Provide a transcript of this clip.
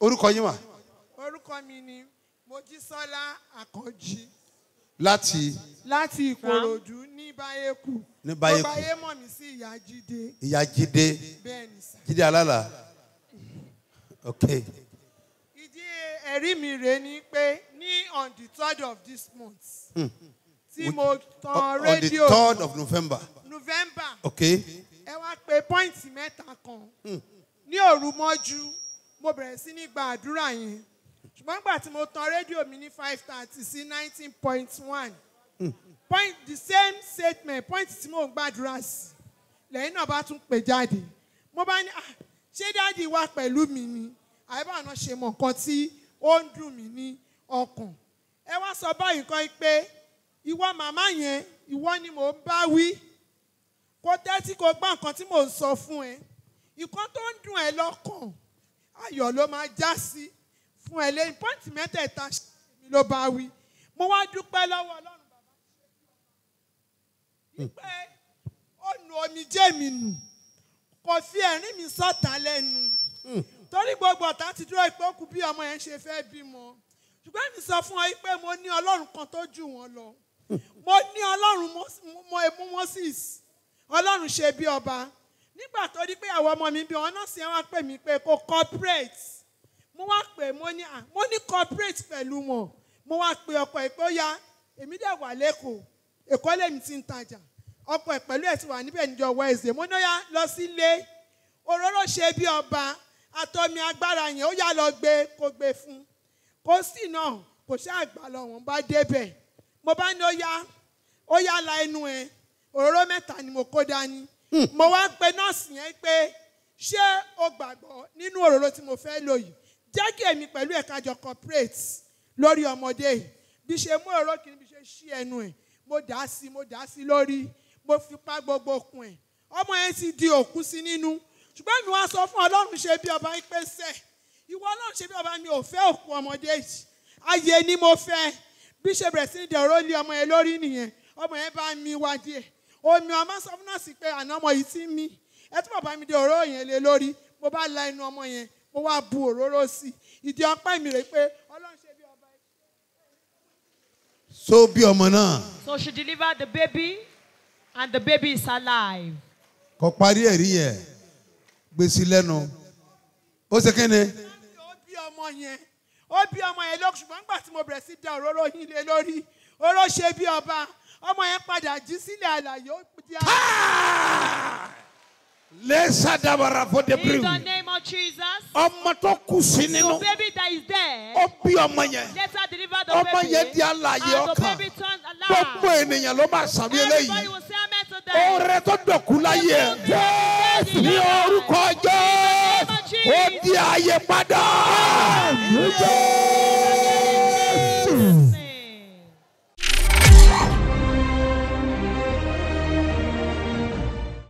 orúkọ yín mà orúkọ mi ni mojísọ́lá àkànjì láti láti ìkòròdú ní báyékù Ní Báyékù. gbogbo ayé mọ̀ mí sí ìyá jíde ìyá jíde bẹ́ẹ̀ ni sà. jíde alálà ok ìdí ẹ̀rí mi rèé ni pé ní on the third of this month tí mo tan on the rédíò third of november november ok ẹ wá pé pọ́ìntì mẹ́ta kan ní òru mọ́jú mo bẹ̀rẹ̀ sí ní gba àdúrà yẹn ṣùgbọ́n nígbà tí mo tan rédíò mi ní five thirty sí nineteen point one point the same statement point tí mò ń gbàdúrà sí lẹ́yìn náà bá tún pè jáde mo bá ní "Ah, ṣé dáàdi wà pẹ̀lú mi ni àyẹ̀bá náà ṣe mọ̀ nǹkan tí ó ń dùn mí ní ọkàn ẹ wá sọ báyìí kan pé ìwọ màmá yẹn ìwọ ni mò ń bá wí kó tẹ́tí kó gbọ́ nǹkan tí mò ń sọ fún ẹ nǹkan tó ń dùn ẹ lọ́kàn ayọ̀ ló máa já sí fún ẹ lẹ́yìn pọ́ǹtì mẹ́tẹ̀ẹ̀ta mi ló bá wí mo wá dúpẹ́ lọ́wọ́ ọlọ́run bàbá wípé ó nu omijé mi nù kò fi ẹ̀rín mi sọ̀tà lẹ́nu torí gbogbo ọ̀tá ti dúró pé ó kú bí ọmọ yẹn ṣe fẹ́ bímọ ṣùgbọ́n mi sọ fún ọ wípé mo ní ọlọ́run kan tó jù wọ́n lọ mo ní ọlọ́run mo mú moses ọlọ́run ṣe bí ọba nígbà tó di pé àwọn ọmọ mi bí wọn náà sì wá pè mí pé kó corporate mo wá pè mo ní à mo ní corporate pẹ̀lú wọn mo wá pe ọkọ ẹ̀ pé ó yá èmi dẹ̀ wà lẹ́kọ̀ọ́ èkó lèmi ti ń tajà ọkọ ẹ̀ pẹ̀lú ẹ̀ ti wà níbẹ̀ níjọ wednesday mo ní ó yá lọ sílé òróró ṣe bí ọba àtọ́mi agbára yẹn ó yá lọ gbé kó gbé fún kó sì náà kò ṣe àgbà lọ wọn bá débẹ̀ mo bá ní ó yá ó yá la ẹnu ẹ̀ òróró mẹ́ta ni mo kó dání mo wá pe nọ́ọ̀sì yẹn pé ṣé o gbàgbọ́ nínú òróró tí mo fẹ́ lò yìí jẹ́ kí èmi pẹ̀lú ẹ̀ka jọ corporate lórí ọmọdé yìí bí ṣe mú òróró kìíní bí ṣe ṣí ẹnu ẹ̀ mo dà á sí mo dà á sí lórí mo fi pa gbogbo okùn ẹ̀ ọmọ yẹn ti di òkú sí nínú ṣùgbọ́n mi wá sọ fún ọlọ́run ṣe bí ọba pé sẹ́ ìwọ ọlọ́run ṣe bí ọba mi ò fẹ́ òkú ọmọdé yìí ayé ni mo fẹ́ bí ṣe bẹ̀rẹ̀ sí ní dẹ̀rọ lé ọmọ yẹn lórí nìyẹn ọmọ yẹn bá mi wá díẹ̀ omi ọmọ sọ fún nọ́ọ̀sì pé àná ọmọ yìí ti ń mí ẹ tún bàbá mi di òróró yẹn lé lórí mo bá la inú ọmọ yẹn mo wá bu òróró sí i ìdí ọpẹ́ mi rè pé ọlọ́run ṣe bí ọba yìí. so bí ọmọ náà So she delivered the baby, and the baby is alive. kò parí ẹ̀rí yẹn gbèsè lẹ́nu ó ṣe kéne ó bí ọmọ yẹn ó bí ọmọ yẹn lókun ṣùgbọ́n nígbà tí mo bẹ̀rẹ̀ sí da òróró yín lé lórí oró ṣe bí ọba ọmọ yẹn padà jí sílẹ̀ àlàyé ó di lẹ́sà dábàrà fún In the debris name of Jesus. ọmọ tó kù sí So nínú baby that is there, ó bí ọmọ yẹn let her deliver the ọmọ baby. yẹn di alààyè and the ọkàn baby turns gbogbo alive. ènìyàn ló máa sàmì Everybody eléyìí will say amen to that. oore tó dọ̀kú láyé ẹ̀ Jésù ní orúkọ jẹ́ ó di ààyè padà.